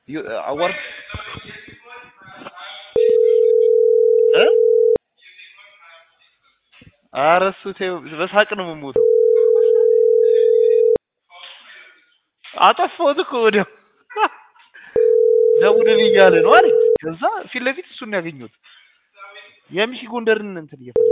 ዩ- አዋርድ እ ኧረ እሱ ተይው፣ በሳቅ ነው የምሞተው። አጠፋሁት እኮ ወዲያው ደውልልኝ እያለ ነው አለኝ። ከዛ ፊት ለፊት እሱን ነው ያገኘሁት። የሚሺ ጎንደርን እንትን እየፈለኩ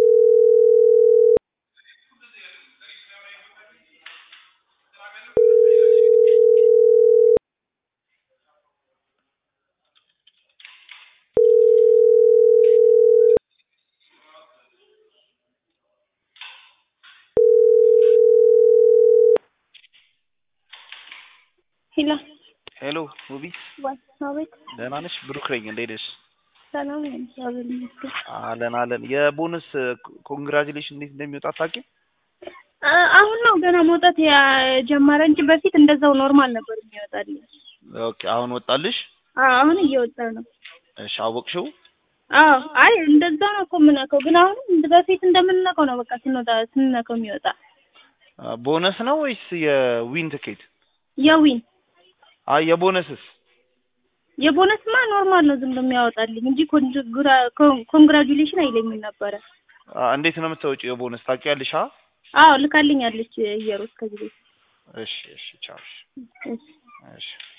ሄሎ ሄሎ ውቢ አቤት። ደህና ነሽ? ብሩክ ነኝ። እንዴት ነሽ? ሰላም ነኝ፣ እግዚአብሔር ይመስገን። አለን አለን። የቦነስ ኮንግራጁሌሽን እንዴት እንደሚወጣ አታውቂም? አ- አሁን ነው ገና መውጣት የጀመረ እንጂ በፊት እንደዛው ኖርማል ነበር የሚወጣልኝ። ኦኬ አሁን ወጣልሽ? አዎ አሁን እየወጣ ነው። እሺ አወቅሽው? አዎ አይ እንደዛ ነው እኮ የምነካው፣ ግን አሁን እንደ በፊት እንደምንነካው ነው በቃ ስንወጣ ስንነካው የሚወጣ አ፣ ቦነስ ነው ወይስ የዊን ትኬት? የዊን አይ የቦነስስ? የቦነስማ ኖርማል ነው ዝም ብሎ የሚያወጣልኝ እንጂ ኮንግራ- ኮን- ኮንግራጁሌሽን አይለኝም ነበረ። አ፣ እንዴት ነው የምታወጪው የቦነስ ታውቂያለሽ? አ አዎ ልካልኛለች እየሮስ ከዚህ ቤት እሺ እሺ ቻው። እሺ እሺ። እሺ